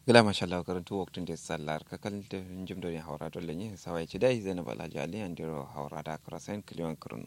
gila mashallah karantu waktun da sallar kakal da jim da haura dole ne sawai ci dai zainab alhaji ali an diro haura da karasain kiliwan kurnu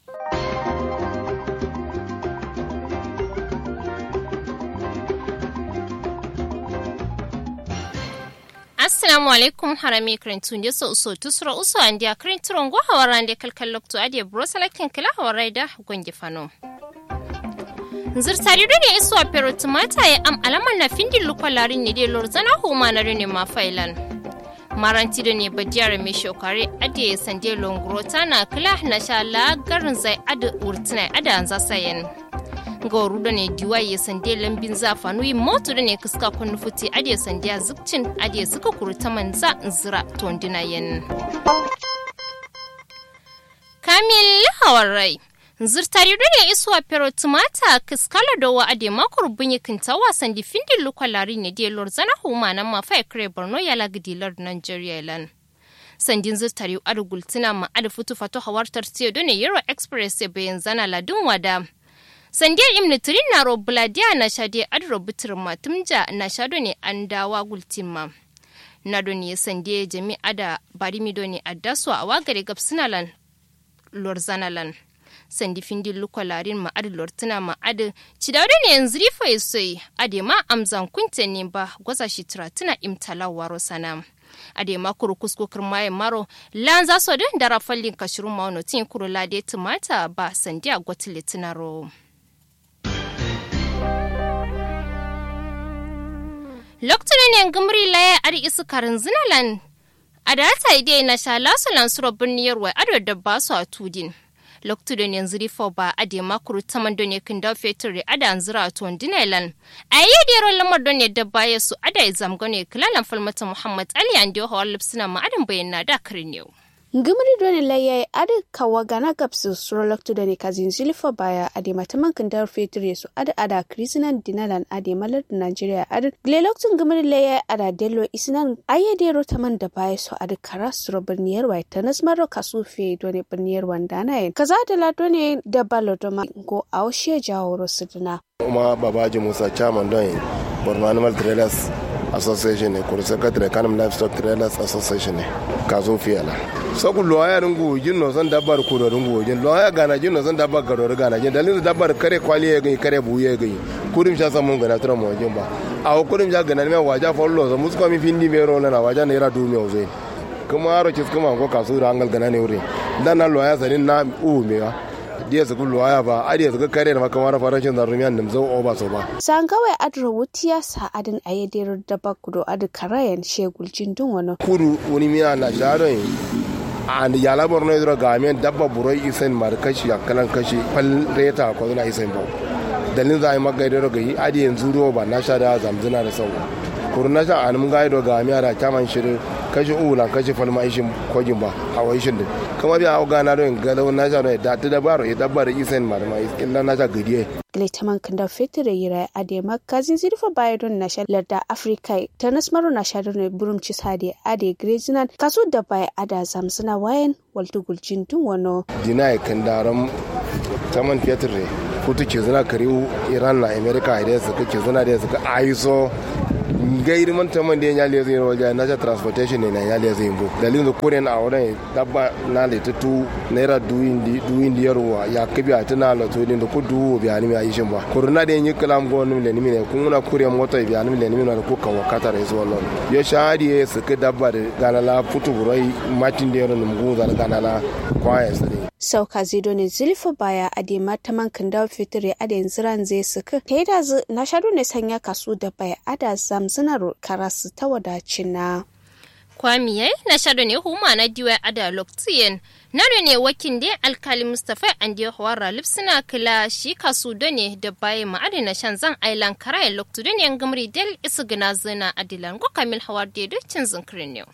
assalamu alaikum harami karantu da so so tusra uso an dia karantu go hawara da kalkal lokto ade brosalakin kila hawara da gongi fano zirtari ne iso a pero tumata ya am alamar na findin lukwalarin ne dai lorzana huma na rene ma failan maranti da ne bajiyar mai shokare ade sande longro tana kila na sha lagarin zai ada urtina ada an zasayen ga da ne diwa ya sande lambin zafanu yi motu da ne kuska kun futi ade sande zukcin ade suka kurta manza zira tondina yen kamil hawarai zirtari ne isuwa pero tumata kiskala da wa ade makor bunyi kinta wasan di findin lukwalari ne de lor zana huma na ma fai kare borno ya lagdilar nigeria lan sandin zirtari adu gultina ma adu futu fato hawartar tiyo ne euro express bayan zana ladun wada sandiya imni tirin na ro bladiya na shade adu robutur matumja na shado ne an dawa gultima na ne sandiya jami'a da barimi ne addaswa a wagare gabsinalan lor zanalan sandi findi luko larin ma adi lortina ma adi cidawde ne yanzu rifa yasoi ade ma amzan kunte ne ba gwaza shi tuna imtala waro sana ade ma kuru kusko kirmaye maro lan za so din dara fallin kashirun ma wano tin kuru lade tumata ba sandi a gwatile tunaro lokacin ne gumri laye adi isu karin zinalan a da ta ide na sha lasu lansuro birniyar wai ado da ba su a tudin loktuden yanzu rifo ba a de makuru taman don yakin da fetur da ada anzira a tuwon dinailan a yi da yaron lamar don yadda baya su ada ya zamgane kilalan falmata muhammad ali an da hawar lipsina ma'adin bayyana da karin yau. ngimri doni layyai adi kawa gana gapsu suro loktu doni kazin zilifo baya adi mataman kandar fetur yesu adi ada krisinan dinalan adi malar da nigeria adi gle loktu ngimri layyai ada delo isinan aye dero taman da baya so adi kara suro birniyar wai tanas maro kasu fe doni birniyar wandana yin kaza da la doni da balo doma go aushe jawo rosidina. kuma babaji musa chairman don borno animal trailers association ne kuri secretary kanem livestock trailers association ne kazo fiyala saku loya rungu jin no san dabbar ku da rungu jin loya gana jin no san dabbar garo gana jin dalilin dabbar kare kwali ya gani kare buye ya gani kurim sha samun gana tura mo jin ba a kurim sha gana me waja follow so musko mi findi me ro na waja ne ra du me ozai kuma aro kis kuma ko kasu da angal gana ne wuri dan na loya sanin na u me wa diya su kullu aya ba a diya su kare da makamar farashin zarumiyan da zau oba so ba san kawai adro wutiya sa adin ayedir da bakudo adu karayan shegul jindun wani kudu wani miya na sharon and yala borno idro gamen dabba buroi isen mar kashi akalan kashi fal reta ko na isen ba dalin za a yi magaidar ga yi adi yanzu ruwa ba na sha da zamzina da sau kuru na sha an mun gaido ga miya da kyaman shirin kashi ula kashi falma ishin kogin ba a wai shin din kuma biya hau gana don galau na sha da ta da baro ya dabba da isen mar ma illa na sha gadiye Glaitaman kanda fetur yira adema kazin zirfa baya don na sha larda Afrika ta nasmaru na sha don burum ci sade ade grezinan kaso da baya ada zamsuna wayan waltu guljin dun wano. dina ya kandaran taman fetur ne kutu ke zina kariu iran na america da suka ke zina da suka aiso gairi man taman da ya nyale zai roja na transportation ne na nyale zai bu dalilin da kore na auren dabba na le tutu naira duyin di duyin di yarwa ya kabi a tana la to din da ku duwo biya ni mai shin ba kurna da yin kalam go ni le ni ne kun na kure mota biya ni le ni na ko ka wakata da zuwa lon yo shadi ya suka dabba da ganala futu burai matin da yaron mu da ganala kwaya sai sauka zido ne zilfa baya a de mataman kanda fitire a da ziran zai suka ta yi da na shaɗu ne sanya kasu da baya a da zamzinar karasu ta wadacin na. kwamiye na shaɗu ne huma na diwa a da loktiyen na ne wakin da alkali mustapha an da hawara lipsina kila shi kasu da ne da baya ma'adi na shan zan ailan karayen loktu da ne gamri del isu gina zina adilan ko kamil hawar da cin zinkirin ne.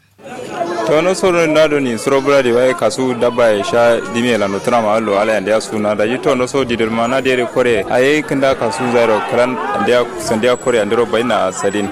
to no soro ndado ni soro bradi waye kasu dabba e sha dimi la no trama allo ala ndia suna da yito no so didir mana dere kore aye kinda kasu zairo kran ndia sandia kore andiro baina sadin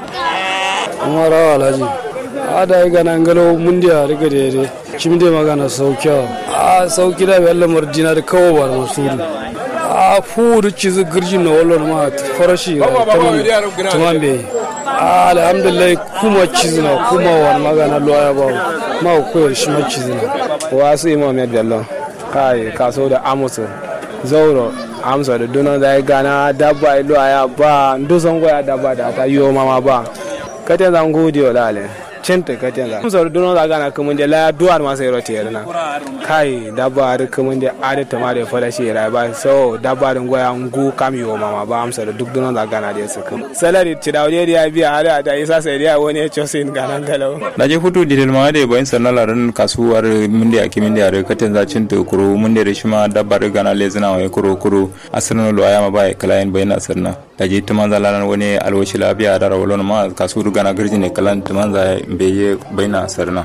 umara alhaji ada yi gana ngalo mundiya riga dere kimde magana saukiya a sauki da bella mardina da kawo ba masuri a fu da cizi girjin na wallon ma farashi tamam be alhamdulillah kuma cizina kuma wani magana loya ba ma koyar shi ma cizina wasu imam ya bello kai kaso da amusu zauro amsa da dunan da ya gana dabba ilo ya ba ndusan goya dabba da ta yi mama ba katen zan gode wa lale cinta katen zan amsa da dunan da gana kuma da laya duwar masu yaro ta yarna kai dabba da kuma da adi ta ma da fara shi rai ba so dabba da goya ngu kam yi mama ba amsa da duk dunan da gana da su kuma salari ci da wani ya biya har da isa sai da wani ya ce sai ganan galau da je hutu didil ma da bayin sannan larin kasuwar mun da yake min da yare katen za cin to kuro mun da shi ma dabba da gana le zina wai kuro kuro asirna lo ayama ba ya kalayin bayin asirna da je tuman za laran wani alwashi labiya da rawalon ma kasuwar gana girji ne kalan tuman za beye bayin asirna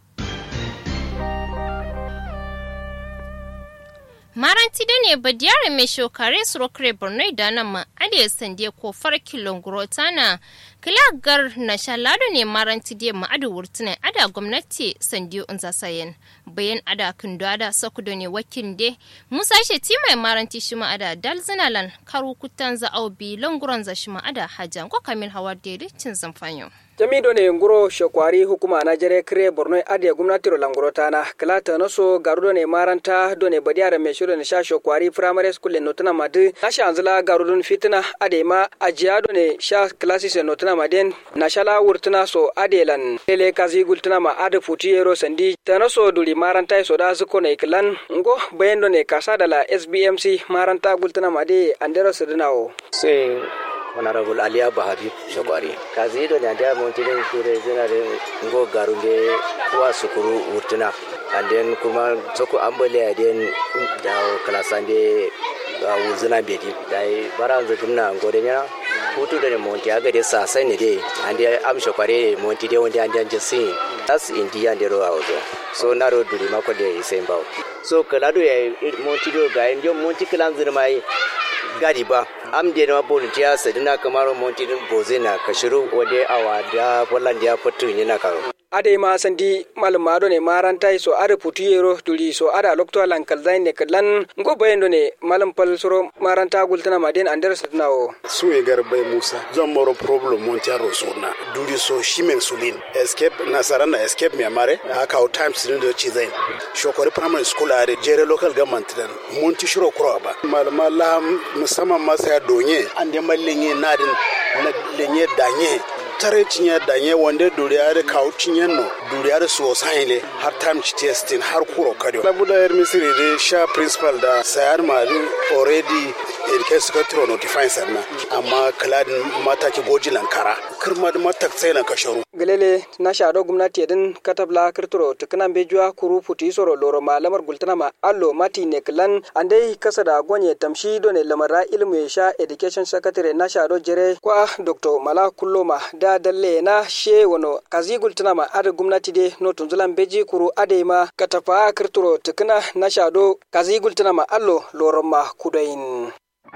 maranti da ne badiyar mai shokare surokre borno da nan ma ade sande ko far kilon grotana kilagar na shalado ne maranti da ma adu wurtuna ada gwamnati sande unza sayen bayan ada kindo ada sakudo ne wakin de musa sheti mai maranti shi ma ada dalzinalan karu kutan za au bi longuran za shi ma ada hajan ko kamil hawar da cin zamfanyo jamido ne nguro shekwari hukuma na jere kire borno ade gumnatiro languro tana klata noso garudo ne maranta do ne badiara me shiro ne sha shekwari primary school no tana madu na sha anzala garudun fitina ade ma ajiya do ne sha classes no tana maden na shala wurtuna so ade lan lele kazi gultuna ma ade futi yero sandi tanoso duli maranta so da zuko ne klan ngo bayendo ne kasa dala sbmc maranta gultuna made andero sudinawo sai honorable aliya bahari shakwari kazi do ne da mon tidin kure zina de ngo garunde kuwa sukuru urtuna and then kuma soko ambaliya den da klasande wuzuna bedi dai baranzu dimna ngode nya hutu da monti aga de sa sai ne de ande am shakwari monti de wonde ande anje sin that's india de ro awdo so naro duri mako de isemba so kala do ya monti do ga en monti kalan zirmai gadi ba am de na bolu tiya sadina kamar monti din bozina kashiru wade awa da bolland ya fatu ni na karo ade ma sandi malum ado ne maranta so ada putu yero duri so ada lokto lankal zain ne kadlan ngo bayendo ne malum pal soro maranta gultana maden ander sadnawo suwe garbai musa zan moro problem mon tiaro sona duri so shimen sulin escape nasara na escape mi amare aka o times din do ci zain shokori primary school are jere local government dan mon ti shiro kuro ba malama la musamman masa donye ande mallenye nadin na lenye danye tare cinye danye wanda duriya da kawo cinye no duriya da su wasu har time ci testing har kuro kado labu da yar misiri da sha principal da sayar mari already education secretary notify sanna amma kaladin mataki goji lankara kirma da matak sai na kasharu galele na shado gwamnati din katabla kirturo tukunan bejuwa kuru futi soro loro ma lamar gultana ma allo mati ne klan andai kasa da gonye tamshi do ne lamara ilmu ya sha education secretary na shado jere kwa dr mala kulloma da dalle na she wono kazi gultana ma ada gwamnati de no tunzulan beji kuru ade ma katafa kirturo tukuna na shado kazi gultana ma allo loro ma kudain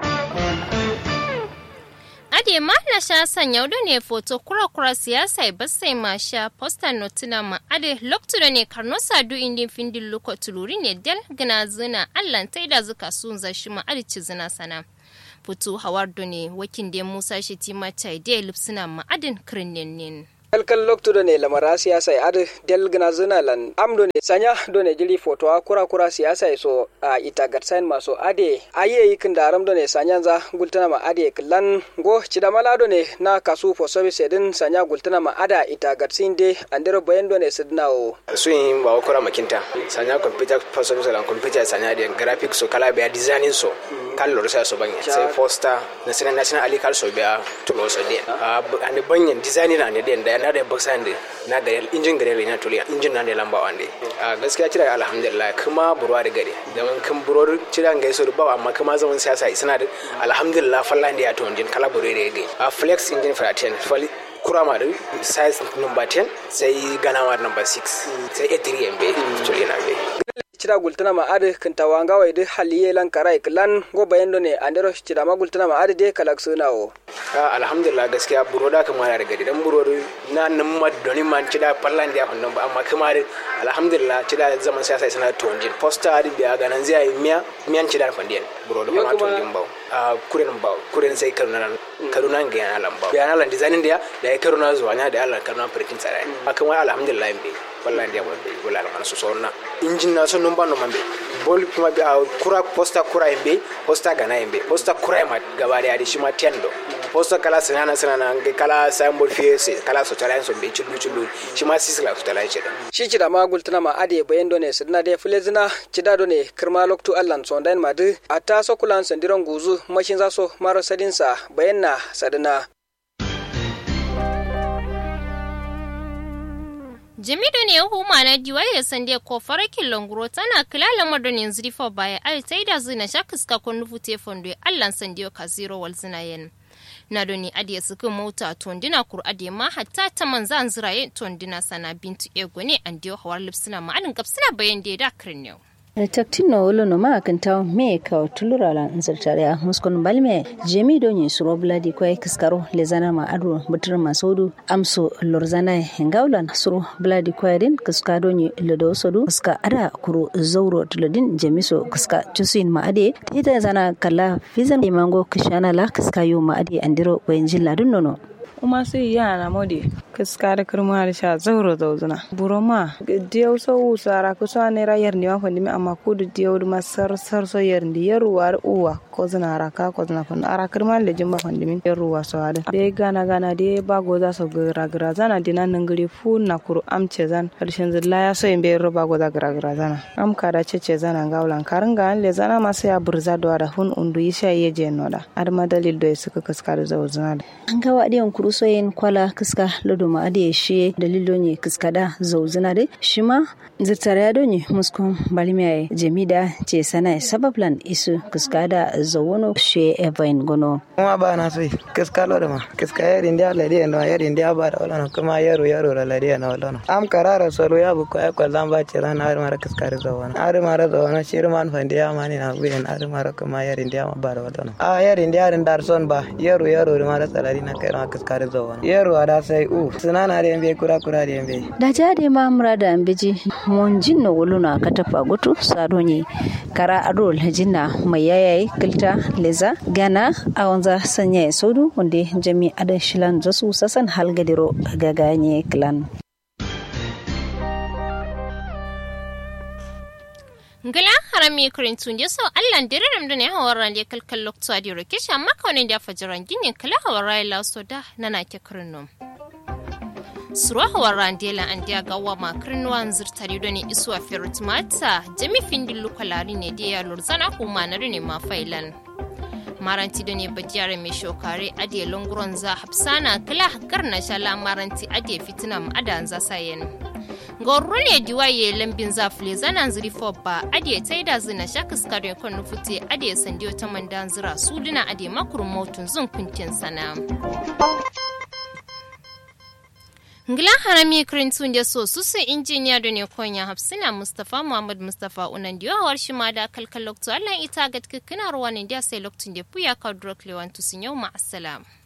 ade ma na sha sanya da ne foto kura kura siyasa e basai ma sha posta notina ma ade loktu da ne karno sadu indin findin luko tuluri ne del gina zina allan ta da zuka sun zashi ma ade ci zina sana fito hawar da ne wakin da musa shi ti ma chai da lipsina ma adin kirnin kalkal loktu do ne lamara siyasa e ade del gna zina lan am do ne sanya do ne jili foto a kura kura siyasa e so a ita gatsain maso ade aye yikin daram do ne sanya za gultana ma ade klan go cida mala do ne na kasu for service din sanya gultana ma ada ita gatsin de andero bayan do ne sidna o su yin ba kura makinta sanya computer for service lan computer sanya de graphics so kala be designing so kan lor sa so banya sai foster national national ali kal so be tulo so de ande banyen designing na ne de da na da baksa ande na ga injin gare na tuliya injin na ne lamba wande a gaskiya kira alhamdulillah kuma burwa da gare da man kan buror kira ga so ba amma kuma zaman siyasa suna da alhamdulillah fallan da ya to injin kala burore da ga a flex injin for 10 fali kurama da size number 10 sai ganawa number 6 sai a3 mb tuliya na bai cira gultana ma ade kinta wanga wai de haliye lan karai klan go bayendo ne andero cira ma gultana ma ade de kalak suna o alhamdulillah gaskiya buro da kamar da gadi dan buro na nan ma doni man cida pallan da fannin ba amma kamar alhamdulillah cida zaman siyasa sana tonjin poster adi biya ganan zai miya miyan cida fandiyan buro da kuma tonjin ba kuren ba kuren sai kan nan kaduna ga yana lamba yana lan designing da da ya kaduna zuwa nya da Allah kaduna printing tsara ne akan wai alhamdulillah be wallahi da wanda wala lan su so na injin na so numba no mambe bol kuma bi kura posta kura embe posta gana embe posta kura ma gaba da shi ma tendo posta kala sinana sinana kala symbol fiese kala so tala so be chulu chulu shi ma sisla so tala ce shi ci da magul tana ma ade bayan done sidna de filezina ci da done kirma loktu allan so dan madu atta so kulan sandiron guzu mashin zaso maro sadinsa bayan na sadina jamido ne huma na diwai da sande ko farakin longuro tana kilala madonin zrifa baya al taida zina shakiska ko nufu te fondo allan sande ka zero wal zina yen na doni adiya suka mota tondina kur adiya ma hatta ta manzan ziraye tondina sana bintu ego ne an diyo hawar lipsina ma'anin gabsina bayan da ya da kirniyo taktin no wolo no ma kan taw me ka tulura la nzartare muskon balme jemi do ni suro bladi ko kiskaro le zana ma adu butur ma sodu amso lorzana ngawlan suro bladi ko din kiska do ni le do sodu kiska ada kuro zawro tulodin jemiso kiska tusin ma ade tita zana kala fizan imango kishana la kiska yo ma ade andiro wenjin ladun nono uma sai yana mode kiska da kirma da sha zauro zauzuna buroma diyau so usara kusa ne rayar ne wa fandi amma ko da diyau da masar sar so yar ndi yaruwa uwa ko zina raka ko zina fandi ara kirma da jimba fandi min yaruwa so ada de gana gana de ba go za so gira gira zana dina nan gari fu na kuru amce zan harshen zilla ya so in bai roba go za gira gira zana am ka da cece zana gaulan karin ga le zana ma sai ya burza da hun undu yisha yeje noda ar madalil do suka kiska da zauzuna an ga wadiyan kuru rusoyin kwala kiska lodo ma ade shi dalilo ne kiska da zauzuna de shi ma zirtare ya donye muskon balmiya jamida ce sana sabablan isu kiska da zawono shi evain gono kuma ba na so kiska lodo ma kiska yari ndia ladi no yari ndia ba da wala kuma yaro yaro la ladi no wala am karara solo ya bu ko ko zamba ce ran har mara kiska da zawono har mara zawono shi man fa ndia mani na buyen har mara kuma yari ndia ma ba da wala a yari ndia rin dar son ba yaro yaro mara salari na kai ma kiska da zawono yaro ada sai u sunana da yambe kura kura da yambe da jade ma murada ambeji mon jinno woluna katafa goto sadonye kara ado jinna mai yayaye kilta leza gana awanza sanya sodu wanda jami adan shilan zasu sasan halgadiro gaganye clan ngala harami kurintun je so allan direram dune hawaran de kalkal lokto adi rokish amma kawne da fajaran ginin kala hawarai la so da nana ke kurno suro hawaran de la an dia gawa ma kurnuwan zirtari done iswa ferut mata jami findin lukalari ne de ya lurzana kuma na ne ma failan maranti da ne bajiyar mai shokare adiye lunguron za hapsana kala garna shala maranti adiye fitinam adan za sayen gorro ne diwaye lambin zafile zanan ziri ba adiye taida zina shakas kare kan nufute adiye sandiyo ta mandan zira suduna adiye makurin motun zun kuntin sana Ngilan harami kirintun da so su sun injiniya da ne konya hafsina Mustapha Muhammad Mustapha unan da yawar shi ma da kalkal lokto Allah ita ga kina ruwa ne da sai lokacin da puya ka drok lewan tusun yau ma assalam.